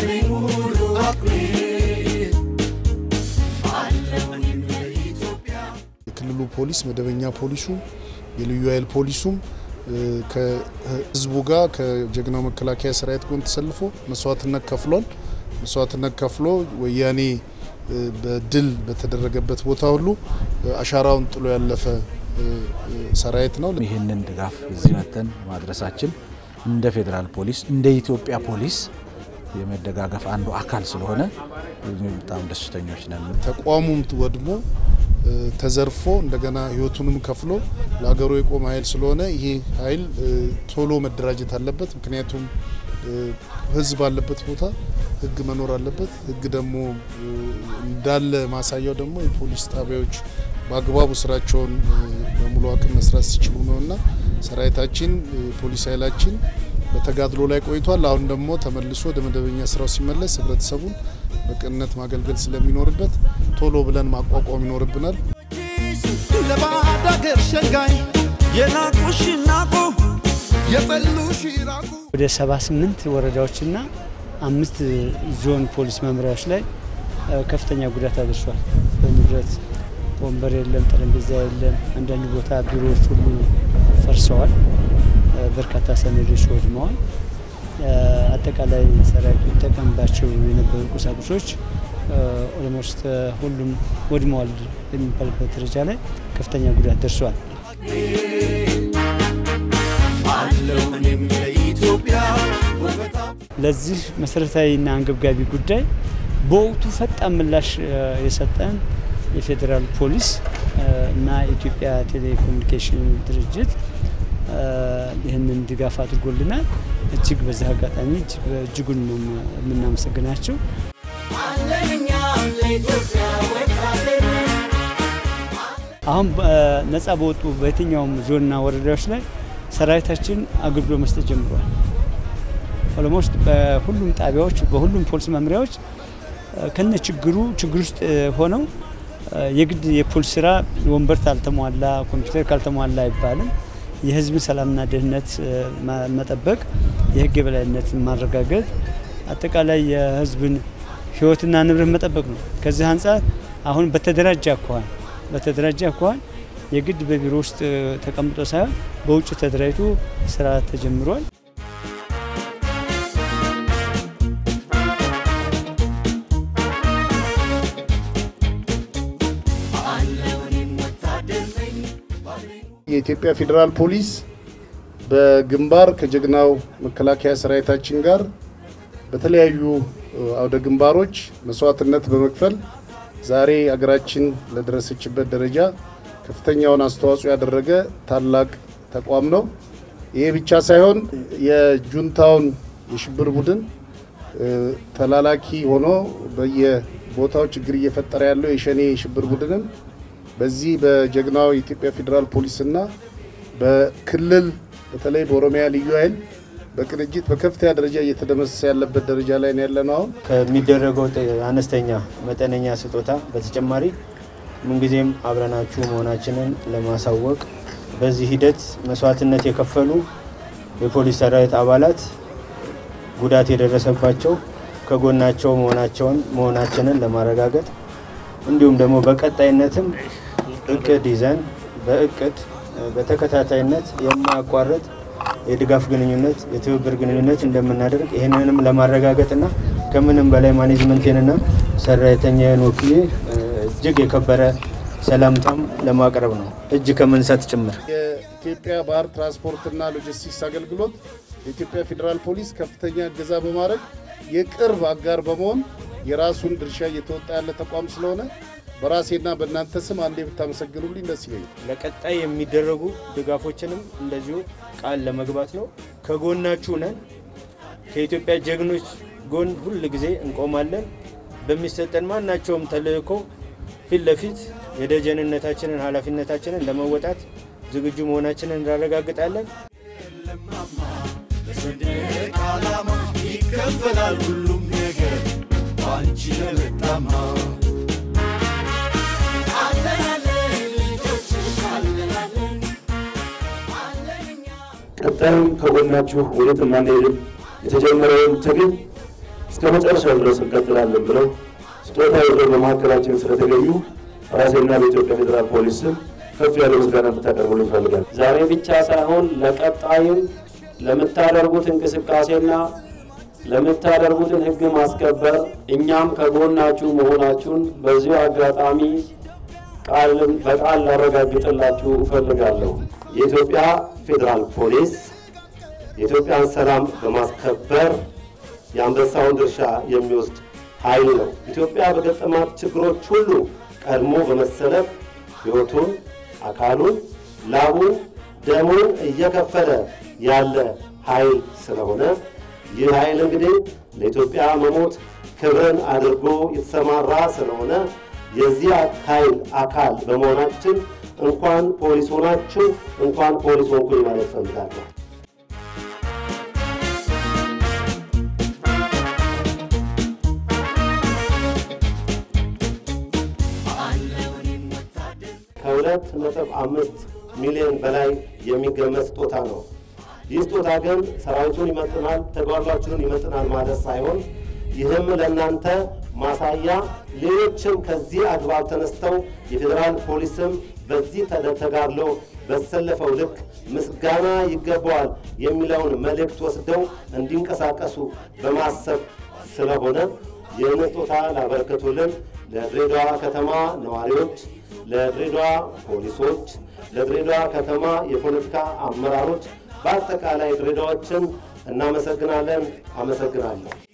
ባለኝ ሙሉ አቅሜ አለሁኝ ለኢትዮጵያ የክልሉ ፖሊስ መደበኛ ፖሊሱ የልዩ ኃይል ፖሊሱም ከህዝቡ ጋር ከጀግናው መከላከያ ሰራዊት ጎን ተሰልፎ መስዋዕትነት ከፍሏል። መስዋዕትነት ከፍሎ ወያኔ በድል በተደረገበት ቦታ ሁሉ አሻራውን ጥሎ ያለፈ ሰራዊት ነው። ይህንን ድጋፍ እዚህ መተን ማድረሳችን እንደ ፌዴራል ፖሊስ እንደ ኢትዮጵያ ፖሊስ የመደጋገፍ አንዱ አካል ስለሆነ በጣም ደስተኞች ነን። ተቋሙም ወድሞ ተዘርፎ እንደገና ህይወቱንም ከፍሎ ለሀገሩ የቆመ ኃይል ስለሆነ ይሄ ኃይል ቶሎ መደራጀት አለበት። ምክንያቱም ህዝብ ባለበት ቦታ ህግ መኖር አለበት። ህግ ደግሞ እንዳለ ማሳያው ደግሞ የፖሊስ ጣቢያዎች በአግባቡ ስራቸውን በሙሉ አቅም መስራት ሲችሉ ነው እና ሰራዊታችን ፖሊስ ኃይላችን በተጋድሎ ላይ ቆይቷል። አሁን ደግሞ ተመልሶ ወደ መደበኛ ስራው ሲመለስ ህብረተሰቡን በቅንነት ማገልገል ስለሚኖርበት ቶሎ ብለን ማቋቋም ይኖርብናል። ለባዕድ አገር ሸንጋይ የናቁሽ ናቁ የጠሉሽ ይራቁ ወደ 78 ወረዳዎችና አምስት ዞን ፖሊስ መምሪያዎች ላይ ከፍተኛ ጉዳት አድርሷል። በንብረት ወንበር የለም፣ ጠረጴዛ የለም። አንዳንድ ቦታ ቢሮዎች ሁሉ ፈርሰዋል። በርካታ ሰነዶች ወድመዋል። አጠቃላይ ሰራዊቱ ይጠቀምባቸው የነበሩ ቁሳቁሶች ኦልሞስት ሁሉም ወድመዋል የሚባልበት ደረጃ ላይ ከፍተኛ ጉዳት ደርሷል። አለው እኔም ለኢትዮጵያ ውበታ ለዚህ መሰረታዊና አንገብጋቢ ጉዳይ በወቅቱ ፈጣን ምላሽ የሰጠን የፌዴራል ፖሊስ እና የኢትዮጵያ ቴሌኮሙኒኬሽን ድርጅት ይህንን ድጋፍ አድርጎልናል። እጅግ በዚህ አጋጣሚ እጅጉን ነው የምናመሰግናቸው። አሁን ነጻ በወጡ በየትኛውም ዞንና ወረዳዎች ላይ ሰራዊታችን አገልግሎት መስጠት ጀምሯል። ኦሎሞስት በሁሉም ጣቢያዎች በሁሉም ፖሊስ መምሪያዎች ከነ ችግሩ ችግር ውስጥ ሆነው የግድ የፖሊስ ስራ ወንበር ካልተሟላ ኮምፒውተር ካልተሟላ አይባልም። የህዝብን ሰላምና ደህንነት መጠበቅ፣ የህግ የበላይነትን ማረጋገጥ፣ አጠቃላይ የህዝብን ህይወትና ንብረት መጠበቅ ነው። ከዚህ አንጻር አሁን በተደራጀ አኳኋን በተደራጀ አኳኋን የግድ በቢሮ ውስጥ ተቀምጦ ሳይሆን በውጭ ተደራጅቶ ስራ ተጀምሯል። የኢትዮጵያ ፌዴራል ፖሊስ በግንባር ከጀግናው መከላከያ ሰራዊታችን ጋር በተለያዩ አውደ ግንባሮች መስዋዕትነት በመክፈል ዛሬ አገራችን ለደረሰችበት ደረጃ ከፍተኛውን አስተዋጽኦ ያደረገ ታላቅ ተቋም ነው። ይሄ ብቻ ሳይሆን የጁንታውን የሽብር ቡድን ተላላኪ ሆኖ በየቦታው ችግር እየፈጠረ ያለው የሸኔ የሽብር ቡድንም በዚህ በጀግናው የኢትዮጵያ ፌዴራል ፖሊስና በክልል በተለይ በኦሮሚያ ልዩ ኃይል በቅንጅት በከፍተኛ ደረጃ እየተደመሰሰ ያለበት ደረጃ ላይ ነው ያለነው። አሁን ከሚደረገው አነስተኛ መጠነኛ ስጦታ በተጨማሪ ምንጊዜም አብረናችሁ መሆናችንን ለማሳወቅ በዚህ ሂደት መስዋዕትነት የከፈሉ የፖሊስ ሰራዊት አባላት ጉዳት የደረሰባቸው ከጎናቸው መሆናቸውን መሆናችንን ለማረጋገጥ እንዲሁም ደግሞ በቀጣይነትም እቅድ ይዘን በእቅድ በተከታታይነት የማያቋርጥ የድጋፍ ግንኙነት የትብብር ግንኙነት እንደምናደርግ ይህንንም ለማረጋገጥና ከምንም በላይ ማኔጅመንቴንና ሰራተኛዬን ወክዬ እጅግ የከበረ ሰላምታም ለማቅረብ ነው እጅ ከምንሰጥ ጭምር። የኢትዮጵያ ባህር ትራንስፖርትና ሎጂስቲክስ አገልግሎት የኢትዮጵያ ፌዴራል ፖሊስ ከፍተኛ እገዛ በማድረግ የቅርብ አጋር በመሆን የራሱን ድርሻ እየተወጣ ያለ ተቋም ስለሆነ በራሴና በእናንተ ስም አንዴ ብታመሰግኑልኝ ደስ ይለኛል። ለቀጣይ የሚደረጉ ድጋፎችንም እንደዚሁ ቃል ለመግባት ነው። ከጎናችሁ ነን። ከኢትዮጵያ ጀግኖች ጎን ሁል ጊዜ እንቆማለን። በሚሰጠን ማናቸውም ተልእኮ ፊት ለፊት የደጀንነታችንን ኃላፊነታችንን ለመወጣት ዝግጁ መሆናችንን እናረጋግጣለን። በሰንደቅ ዓላማ ይከፈላል ሁሉም ነገር ባንቺ ለመጣማ ቀጣዩም ከጎናችሁ ወዴትም አንሄድም። የተጀመረውን ትግል እስከ መጨረሻው ድረስ እንቀጥላለን ብለው ስጦታ ይዘው በመካከላችን ስለተገኙ ራሴና በኢትዮጵያ ፌዴራል ፖሊስ ስም ከፍ ያለ ምስጋና እንድታቀርቡ ይፈልጋል። ዛሬ ብቻ ሳይሆን ለቀጣይም ለምታደርጉት እንቅስቃሴና ለምታደርጉትን ሕግ ማስከበር እኛም ከጎናችሁ መሆናችሁን በዚሁ አጋጣሚ ቃልን በቃል ላረጋግጥላችሁ እፈልጋለሁ። የኢትዮጵያ ፌዴራል ፖሊስ የኢትዮጵያን ሰላም በማስከበር የአንበሳውን ድርሻ የሚወስድ ኃይል ነው። ኢትዮጵያ በገጠማት ችግሮች ሁሉ ቀድሞ በመሰለፍ ሕይወቱን፣ አካሉን፣ ላቡን፣ ደሙን እየከፈለ ያለ ኃይል ስለሆነ ይህ ኃይል እንግዲህ ለኢትዮጵያ መሞት ክብርን አድርጎ የተሰማራ ስለሆነ የዚህ ኃይል አካል በመሆናችን እንኳን ፖሊስ ሆናችሁ እንኳን ፖሊስ ሆንኩኝ ማለት እፈልጋለሁ። ከሁለት ነጥብ አምስት ሚሊዮን በላይ የሚገመት ስጦታ ነው። ይህ ስጦታ ግን ሰራዊቱን ይመጥናል፣ ተጓጓችሁን ይመጥናል ማለት ሳይሆን ይህም ለእናንተ ማሳያ ሌሎችም ከዚህ አግባብ ተነስተው የፌዴራል ፖሊስም በዚህ ተጋድሎ በተሰለፈው ልክ ምስጋና ይገባዋል የሚለውን መልእክት ወስደው እንዲንቀሳቀሱ በማሰብ ስለሆነ ይህን ስጦታ ላበረከቱልን ለድሬዳዋ ከተማ ነዋሪዎች፣ ለድሬዳዋ ፖሊሶች፣ ለድሬዳዋ ከተማ የፖለቲካ አመራሮች፣ በአጠቃላይ ድሬዳዎችን እናመሰግናለን። አመሰግናለሁ።